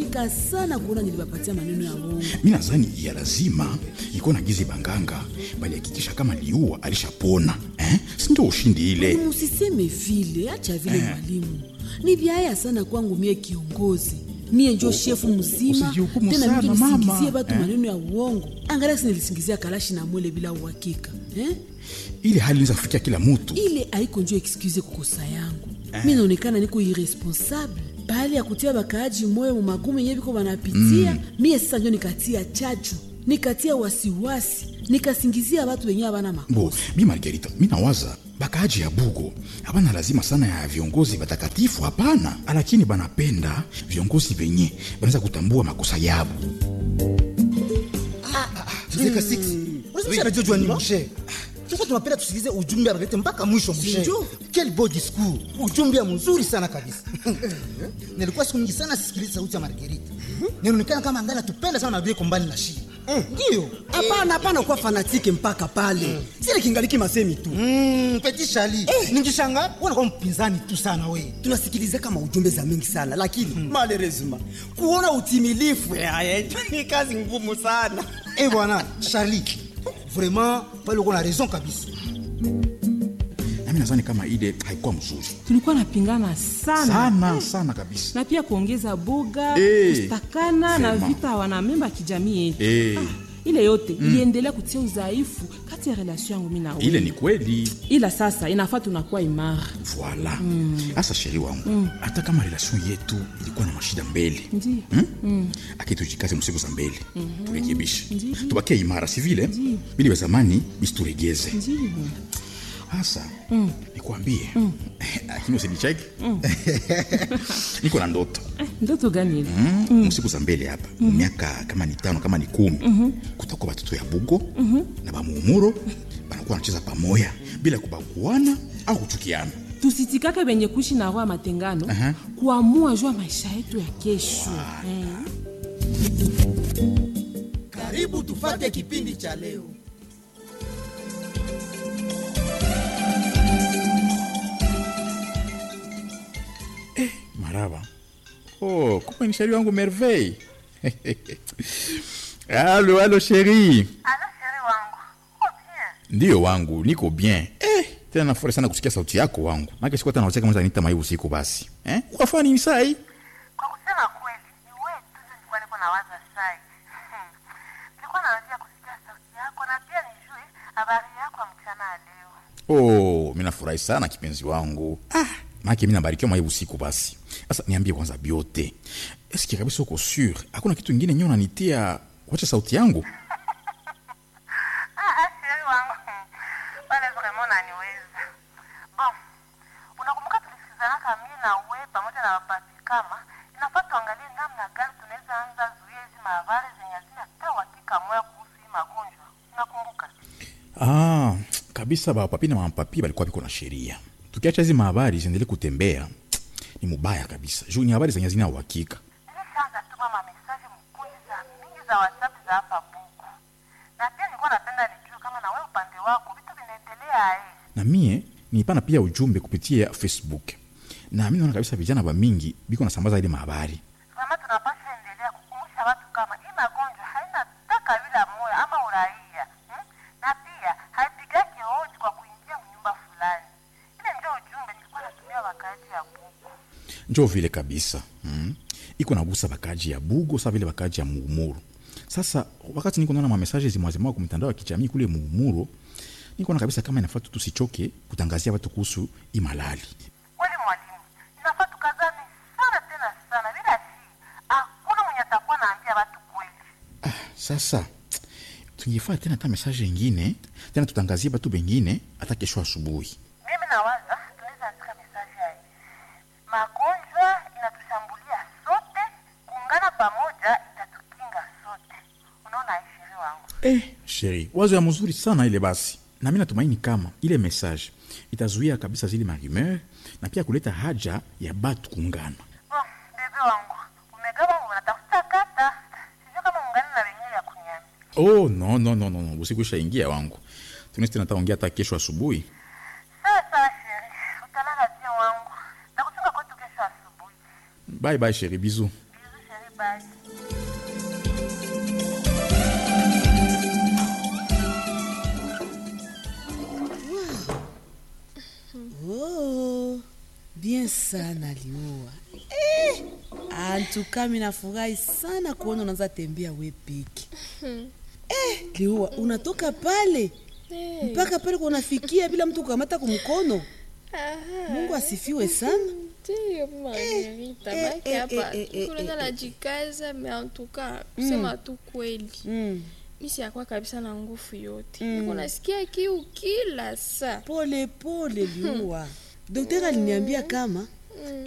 nilicheka sana kuona nilibapatia maneno ya uongo. mi nadhani ya lazima iko na gizi banganga balihakikisha kama liua alishapona eh? sindo ushindi ile Musiseme vile, acha vile mwalimu. Ni vyaya sana kwangu mie kiongozi. Mie njo shefu mzima usijihukumu tena sana, mimi mama. nisingizie batu Eh. maneno ya uongo. Angalia si nilisingizia kalashi na mwele bila uhakika. Eh? ile hali inaweza kufikia kila mutu ile haiko njo excuse kukosa yangu mi naonekana niko irresponsable pahali ya kutia bakaaji moyo mu magumu yenye biko banapitia mie sasa njo nikatia chachu nikatia wasiwasi nikasingizia watu wenye abana bo makosa bi margarita mi nawaza bakaaji ya bugo hapana lazima sana ya viongozi batakatifu hapana lakini banapenda viongozi venye banaweza kutambua makosa yabo Zeka 6. Unasema anajua ni mshe. Sasa tunapenda tusikilize ujumbe analete mpaka mwisho mshe. Ndio. Quel beau discours. Ujumbe mzuri sana kabisa. Nilikuwa siku nyingi sana sisikiliza sauti ya Margarita. Ninaonekana kama angala tupenda sana mabie kombani na shi. Ndio. hapana hapana kuwa fanatike mpaka pale sile kingaliki masemi tu Mm, Petit Charlie. Ningishanga unakuwa mpinzani tu sana wewe. tunasikiliza kama ujumbe za mingi sana lakini malerezima kuona utimilifu yaye ni kazi ngumu sana Eh bwana, Charlie. Vraiment, pale uko na raison kabisa. nami nadhani kama ile haikuwa mzuri tulikuwa napingana sana, sana sana kabisa na pia kuongeza boga Eh, kustakana na vraiment. vita wanamemba ya kijamii yetu Eh. ile yote iliendelea kutia udhaifu kati ya relation yangu mi na wewe. ile ni kweli ila sasa inafaa tunakuwa imara voila hasa sheri wangu hata kama relation yetu ilikuwa na mashida mbele Ndiyo. hmm? aki tujikaze msiku za mbele turekebishe tubakie imara si vile bili vya zamani bisituregeze Ndiyo. hasa nikuambie lakini usinicheke niko na ndoto ndoto gani ile mm. msiku za mbele hapa miaka kama ni tano kama ni kumi kutakuwa batoto ya bugo na bamuumuro banakuwa wanacheza pamoya bila kubaguana au kuchukiana tusitikake benye kuishi na roho ya matengano Aha. kuamua juu ya maisha yetu ya kesho Eh. karibu tufate kipindi cha leo maraba oh, kumbe ni sheri wangu merveille alo alo sheri Alo sheri wangu, uko bien? ndiyo wangu niko bien eh, tena nafurahi sana kusikia sauti yako wangu make siku hata nawacheka mwanza nita mai usiku basi eh? ukafanya nini sai Kwa kusema kweli, ni wewe tu ndio nilikuwa niko nawaza sai. Hmm. Nilikuwa naanzia kusikia sauti yako na pia nijue habari yako ya mchana ya leo. oh, mi nafurahi sana kipenzi wangu ah, make mi nabarikiwa mai usiku basi sasa niambie kwanza biote eske kabisa uko sur hakuna kitu ingine nyo nanitia wacha sauti yangu Ah, ah, sheri wangu. Hmm. Wale vraiment unaniweza. Bon, unakumbuka tulisikizanaka mimi na wewe pamoja na wapati kama inafaa tuangalie namna gani tunaweza anza zuia hizi mahabari zenye hazina hata uhakika moya kuhusu hii magonjwa. Unakumbuka? ah, kabisa bapapi na mapapi balikuwa biko na sheria tukiacha hizi mahabari ziendelee kutembea ni mubaya kabisa juu ni habari zenye zina uhakika nilishaanza tuma mamesaje mkundi za mingi za whatsapp za hapa buku na pia nilikuwa napenda nijue kama na wewe upande wako vitu vinaendelea eh. na mie nilipana pia ujumbe kupitia facebook na mi naona kabisa vijana ba mingi biko nasambaza ile mahabari kama tunapasha endelea kukumbusha watu kama hii magonjwa haina taka bila moyo ama uraia hmm? na pia haipigaki hodi kwa kuingia mnyumba fulani ile ndio ujumbe nilikuwa natumia wakati ya buku njo vile kabisa mm. iko nagusa bakaji ya bugo sa vile bakaji ya muumuro sasa wakati niko naona mamesaje zimwazimao ku mitandao ya kijamii kule muumuro niko na kabisa kama inafaa tu tusichoke kutangazia watu kuhusu imalali kweli mwalimu inafaa tukazane sana tena sana bila si hakuna mwenye atakuwa naambia watu kweli sasa tungefaa tena hata mesaje ingine tena tutangazie batu bengine hata kesho asubuhi mimi nawaza tunaweza andika mesaji ya hivi magonjwa inatushambulia sote kuungana pamoja itatukinga sote unaona ishiri wangu eh, sheri wazo ya mzuri sana ile basi na mi natumaini kama ile message itazuia kabisa zile marumeur na pia kuleta haja ya batu kuungana oh, bebe wangu umegaba unatafuta kata sijui kama ungani na wenyewe ya kuniambia oh no no no no, no. usiku ishaingia wangu tunesi tena taongea hata kesho asubuhi sawa sawa sheri utalala pia wangu na kuchunga kwetu kesho asubuhi bye bye sheri bizu bizu sheri basi Oh, bien sana liua eh, antuka mi nafurahi sana kuona unaanza tembea we peke eh, liua unatoka pale mpaka pale kunafikia bila mtu kukamata kumkono mungu asifiwe sana ndiyo Margarita, eh, baki eh, hapa eh, eh, kuleta eh, najikaza me antuka kusema tu kweli mm. mi siyakuwa kabisa na nguvu yote niko nasikia kiu kila saa pole pole liua daktari aliniambia kama